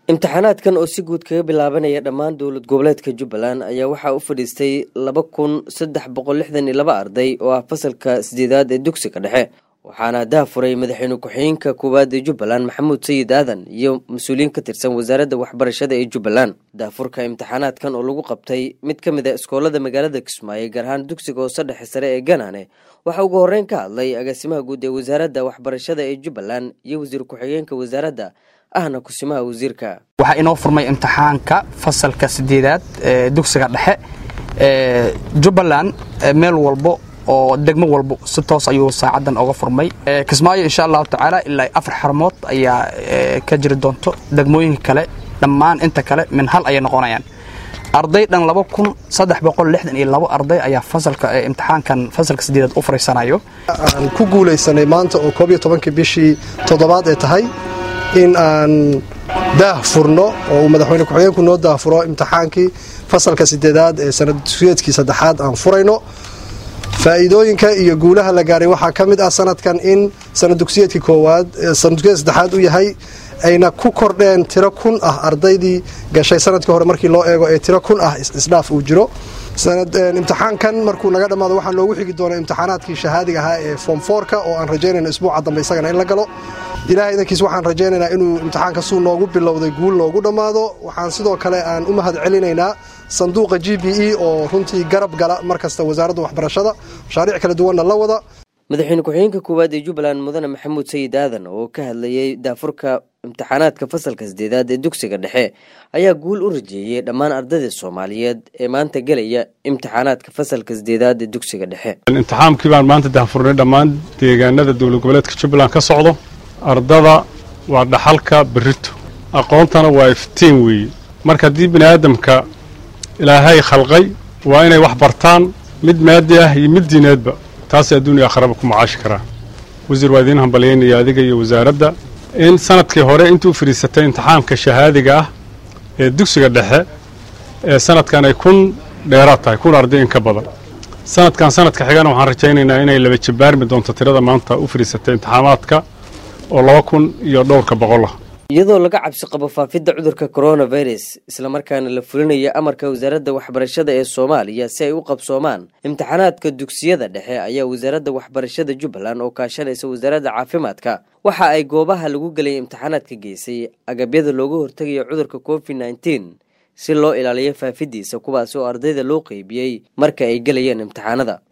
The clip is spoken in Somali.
imtixaanaadkan oo si guud kaga bilaabanaya dhammaan dowlad goboleedka jubbaland ayaa waxaa u fadhiistay laba kun saddex boqol lixdan iyo laba arday oo ah fasalka sideedaad ee dugsiga dhexe waxaana daafuray madaxweyne ku-xigeenka koowaad ee jubbaland maxamuud sayid aadan iyo mas-uuliyiin ka tirsan wasaaradda waxbarashada ee jubbaland daafurka imtixaanaadkan oo lagu qabtay mid ka mid a iskoolada magaalada kismaayo gaar ahaan dugsiga hoose dhexe sare ee ganaane waxaa ugu horreyn ka hadlay agaasimaha guud ee wasaaradda waxbarashada ee jubbaland iyo wasiir ku-xigeenka wasaaradda ahna kusimaha wasiirka waxaa inoo furmay imtixaanka fasalka sideedaad ee dugsiga dhexe ee jubbaland meel walbo oo degmo walbo si toos ayuu saacadan oga furmay kismaayo insha allahu tacaala ilaa afar xarmood ayaa ka jiri doonto degmooyinka kale dhammaan inta kale min hal ayay noqonayaan arday dhan laba kun saddex boqol lixdan iyo labo arday ayaa fasalka imtixaankan fasalka sideedaad u fariisanayo aan ku guulaysanay maanta oo koob iyo tobankii bishii toddobaad ee tahay in aan daah furno oo uu madaxweyne ku-xigeenku noo daahfuro imtixaankii fasalka sideedaad ee sanad dugsiyeedkii saddexaad aan furayno faa'iidooyinka iyo guulaha la gaaray waxaa ka mid ah sanadkan in sanad dugsiyeedkii koowaad sanad dugsiyeedka saddexaad u yahay ayna ku kordheen tiro kun ah ardaydii gashay sanadkii hore markii loo eego ee tiro kun ah isdhaaf uu jiro imtixaankan markuu naga dhammaado waxaa loogu xigi doonaa imtixaanaadkii shahaadiga ahaa ee form foorka oo aan rajaynayno isbuuca dambe isagana in la galo ilahay idankiis waxaan rajaynaynaa inuu imtixaanka suu noogu bilowday guul noogu dhammaado waxaan sidoo kale aan u mahad celinaynaa sanduuqa g b e oo runtii garab gala mar kasta wasaaradda waxbarashada mashaariic kala duwanna la wada madaxweyne ku-xigeenka koowaad ee jubbaland mudane maxamuud sayid aadan oo ka hadlayay daafurka imtixaanaadka fasalka sideedaad ee dugsiga dhexe ayaa guul u rajeeyey dhammaan ardayda soomaaliyeed ee maanta gelaya imtixaanaadka fasalka sideedaad ee dugsiga dhexe imtixaankii baan maanta daafurnay dhammaan deegaanada dowlad goboleedka jubbaland ka socdo ardada waa dhaxalka berito aqoontana waa iftiin weeye marka haddii bini aadamka ilaahay khalqay waa inay wax bartaan mid maadi ah iyo mid diineedba taasay adduuniya akhraba ku macaashi karaa wasiir waa idiin hambalyaynaya adiga iyo wasaaradda in sanadkii hore intuu fadhiisatay imtixaanka shahaadiga ah ee dugsiga dhexe ee sanadkan ay kun dheeraad tahay kun arday in ka badan sanadkan sanadka xigana waxaan rajaynaynaa inay laba jabaarmi doonto tirada maanta u fadhiisatay imtixaamaadka oo laba kun iyo dhowrka boqol ah iyadoo laga cabsi qabo faafidda cudurka coronavirus islamarkaana la fulinaya amarka wasaaradda waxbarashada ee soomaaliya si ay u qabsoomaan imtixaanaadka dugsiyada dhexe ayaa wasaaradda waxbarashada jubbaland oo kaashanaysa wasaaradda caafimaadka waxa ay goobaha lagu gelaya imtixaanaadka geysay agabyada looga hortegayo cudurka covid nneteen si loo ilaaliyo faafidiisa kuwaasi oo ardayda loo qeybiyey marka ay gelayeen imtixaanada